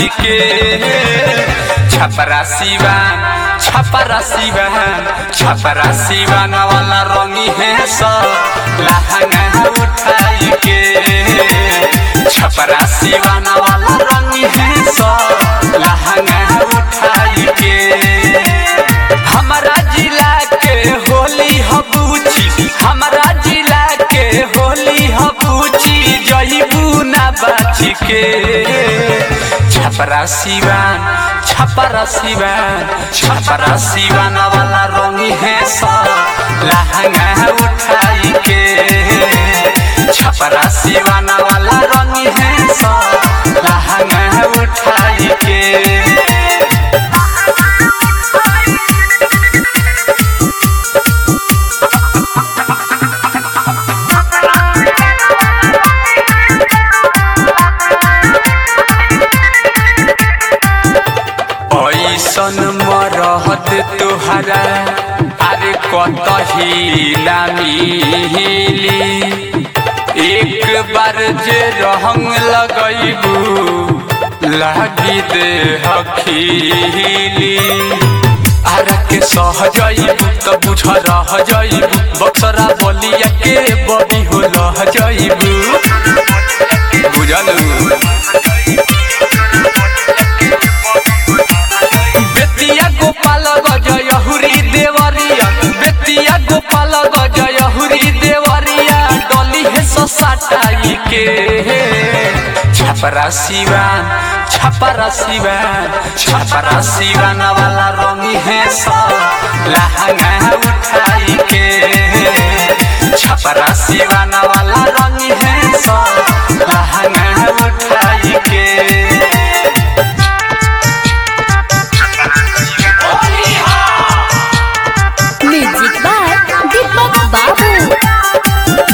बाची के छपरा सिवान छपरा सिवान छपरा सिवान वाला रंगी है सब लहंगा उठाई के छपरा सिवान वाला रंगी है सब लहंगा उठाई के हमारा जिला के होली हबूची हमारा जिला के होली हबूची जईबू ना बाची के छपरा सिवान छपरा सिवान छपरा सिवान वाला रंगी है सब लहंगा उठाई के छपरा सिवान वाला रंगी है सब लहंगा उठाई के ऐसन मरहत तुहरा अरे कतही ना मिली एक बार जे रंग लगैबू लागी दे हखीली आरा के सह जाइबू त बुझ रह जाइबू बक्सरा बलिया के बबी हो लह जाइबू बुझलू बेतिया गोपाल गजय हुरी देवरिया बेतिया गोपाल गजय हुरी देवरिया डली है ससाटाई के छपरा सिवान छपरा सिवान छपरा सिवान वाला रंगी है सब लहंगा उठाई के छपरा सिवान वाला रंगी है सब लहंगा उठाई के म्यूजिक बाय दीपक बाबू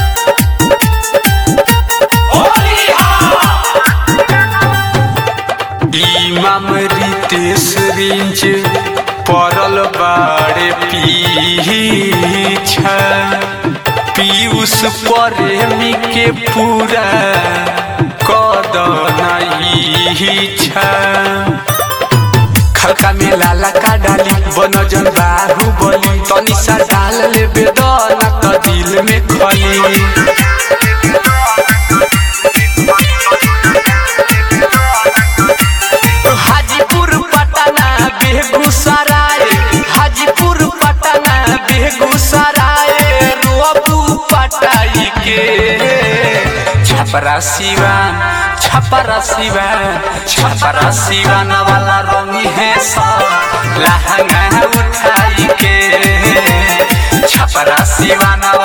इमाम रितेश रिंच पड़ल बाड़े पीछा पीयूष प्रेमी के पूरा कदना इच्छा खलका में लाला का डाली बनजन बाहु बली तनी सा डाल ले बेदना त दिल में खली हाजीपुर पटना बेगूसराय हाजीपुर पटना बेगूसराय रोबू पटाई के छपरा सिवान छपरा सिवान छपरा सिवान वाला रंगी है सब लहंगा उठाई के छपरा सिवान